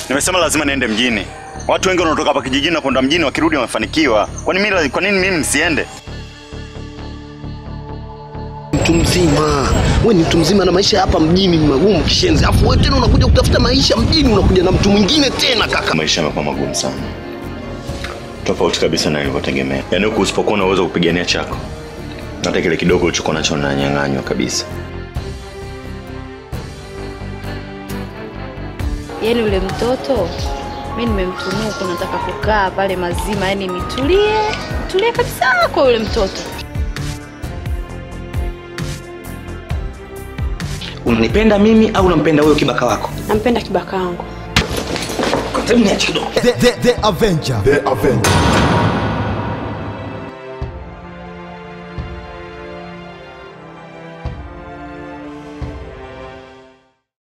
Nimesema lazima niende mjini. Watu wengi wanaotoka hapa kijijini na kwenda mjini wakirudi wamefanikiwa. Kwa nini mimi kwa nini mimi nisiende? Mtu mzima, we ni mtu mzima na maisha hapa mjini ni magumu kishenzi, afu wewe tena unakuja kutafuta maisha mjini, unakuja na mtu mwingine tena kaka. Maisha yamekuwa magumu sana, tofauti kabisa na nilivyotegemea. Yaani huku usipokuwa na uwezo wa kupigania chako, hata kile kidogo ulichokuwa nacho unanyang'anywa kabisa. Yaani ule mtoto mi nimemtunuku, nataka kukaa pale mazima, yaani nitulie tulie kabisa kwa yule mtoto. Unanipenda mimi au unampenda huyo kibaka wako? Nampenda kibaka wangu. Hebu niache kidogo. The, the, the Avenger. The Avenger.